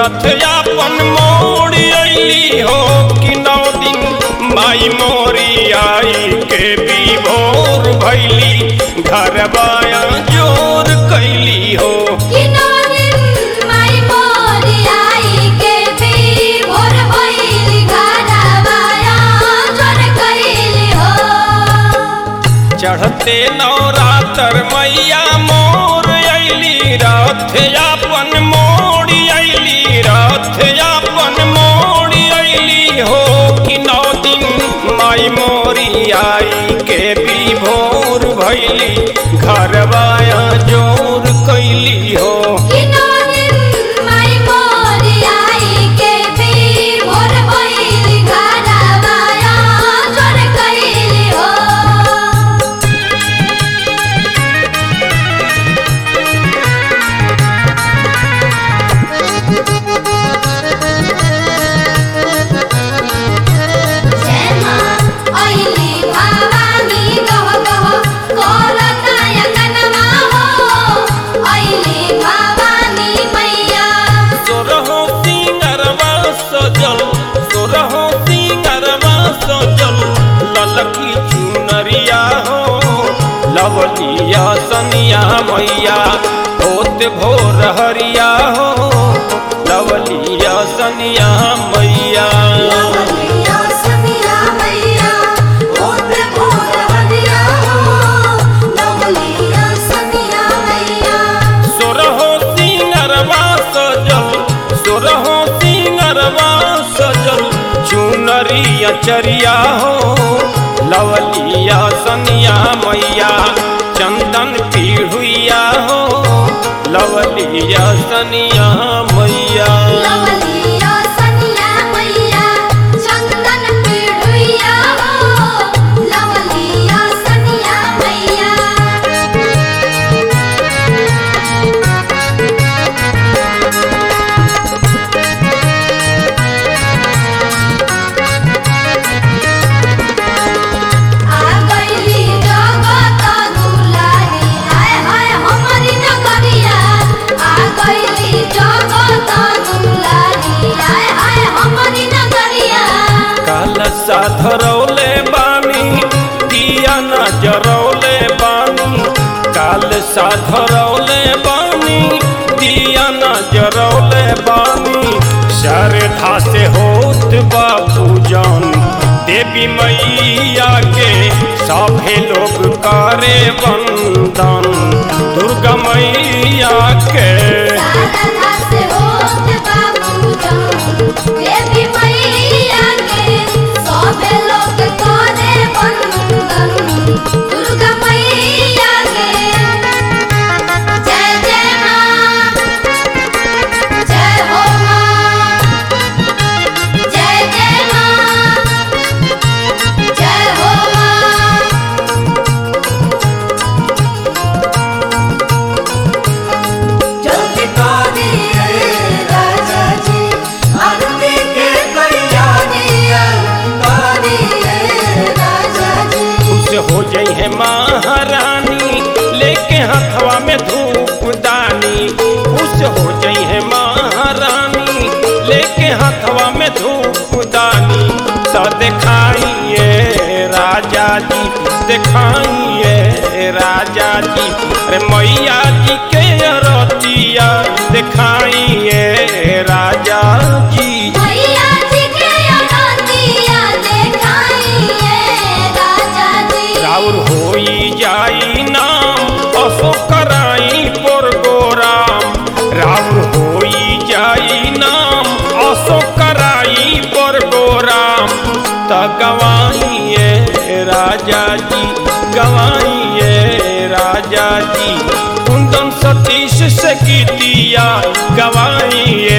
रथ अपन मोड़ी अली हो कि नौ दिन माई मोरी आई के भी भोर भैली घर बाया जोर कैली हो किनारिन माई मोरी आई के भी भोर भइली घरवाया जोर कइली हो चढ़ते नवरात्र मैया मोर अली रथ अपन मोड़ी अली रथ अपन मोड़ी अली हो कि नौ दिन माई मोरी आई के भी भोर भैली घरवाया जोर कैली हो किनारिन माई मोरी आई के भी भोर भइली घरवाया जोर कइली हो जय मां अइली भवानी गह गह करताय कनमा हो अइली भवानी मैया सोरहो सिंगरवा सजल सोरहो सिंगरवा सजल ललकी चुनरिया हो लवलिया सनिया मैया होत भोर हरिया हो लवलिया सनिया मैया लवलिया सनिया मैया ओत भोर हरिया हो लवलिया सनिया मैया सोरहो सिंगरवा सजल सोरहो सिंगरवा सजल चुनरिया चरिया हो लवलिया सनिया मैया चंदन पीढ़ुइया हो लवलिया सनिया मैया लवलिया सनिया मैया चंदन पीढ़ुइया हो लवलिया सनिया मैया आ गइली जगत दुलारी हाय हाय हमारी नगरिया आ गइली जगत दुलारी हाय हाय हमारी नगरिया काल सा धरौले बानी दिया न जरौले बानी काल सा धरौले बानी दिया न जरौले बानी श्रद्धा से होत बा पूजन देवी मैया के सभे लोग करे वंदन दुर्गा मैया के सारधा से होत बाबू जान देवी मैया के सबे लोग करे वंदन दुर्गा मैया के जय जय मां जय हो मां जय जय मां जय हो मां जल्दी करिए राजा जी आरती के तैयारियां करिए राजा जी खुश हो जाई है महारानी लेके हथवा में धूप दानी खुश हो जाई है महारानी लेके हथवा में धूप दानी सा दिखाइए राजा जी दिखाइए राजा जी अरे मैया जी के रतिया दिखाइए राजा जी मैया जी के अनतिया देखाइए राजा जी राउर होई जाई नाम असो कराई पर गोराम राउर होई जाई नाम असो कराई पर गोराम त गवाइए राजा जी गवाइए राजा जी कुंदन सतीश से गीतिया गवाइए